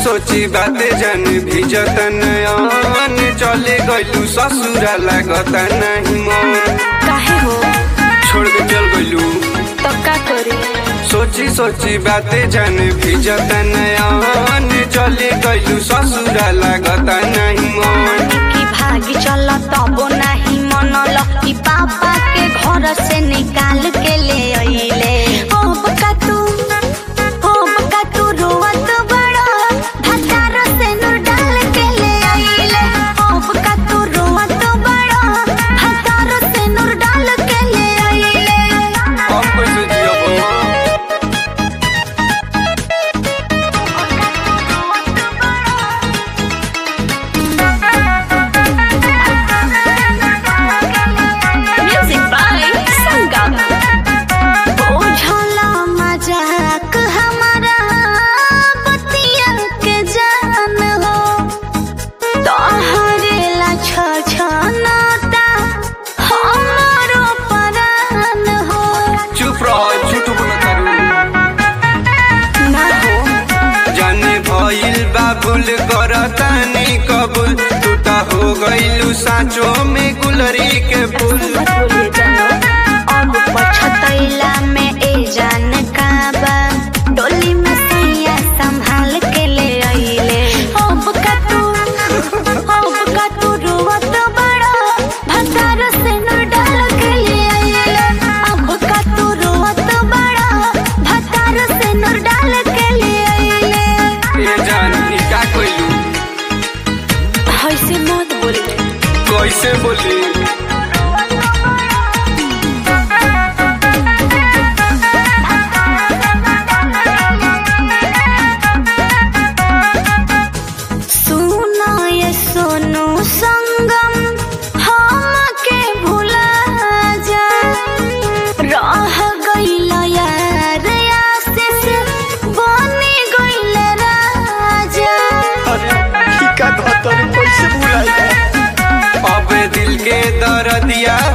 सोची बाते जन भिजत नयन चले गइलू ससुरा लागत नहीं मन काहे हो छोड़ के चल गइलू तो का करी सोची सोची बाते जन भिजत नयन चले गइलू ससुरा लागत नहीं मन की भागी चल तबो नहीं मनल ई पापा के घर से निकाल के ले अइले अब का तू अब का तू रोवत बड़ा भतार से नूर डाल के ले अइले अब का तू रोवत बड़ा भतार से नूर डाल के ले अइले हम कैसे जियब म्यूजिक बाय संगम ओझला मजाक हमारा बतिया के जान हो तोहरे ला छछनाता हमारो परान हो चुप रह झूठ बोलत तारू ना हो जाने भइल बाबुल करतानी कबूल तू त हो गइलू साँचो में गुलरी के फूल मत बोलिए जानो अब पछतैला में ए जान का बा डोली में सैया संभाल के ले अइले अब का तू अब का तू रोवत बड़ा भतार से न डाल के ले अइले अब का तू रोवत बड़ा भतार से न डाल के ले अइले ए जान ई का कइलू ऐसे मत बोली कैसे बोली सुनो ये सोनू संगम हम के भुला जा रह गइल यार आशीष बनी गइल राजा अब दिल के दर्दिया